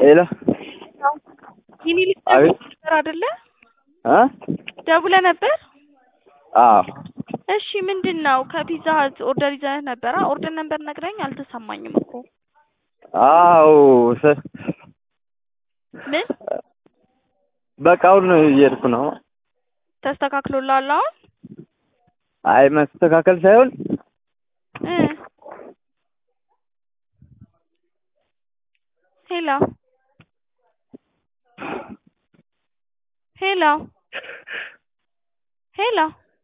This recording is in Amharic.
ሄሎ ሚኒሊክ አቤት ነበር አይደለ? እ ደውለህ ነበር? አዎ እሺ ምንድን ነው? ከፒዛ ሀት ኦርደር ይዘህ ነበር? ኦርደር ነበር ነግረኝ አልተሰማኝም እኮ አዎ ሰ- ምን በቃ አሁን እየሄድኩ ነው። ተስተካክሎልሃል አሁን? አይ መስተካከል ሳይሆን እ ሄሎ ሄሎ ሄሎ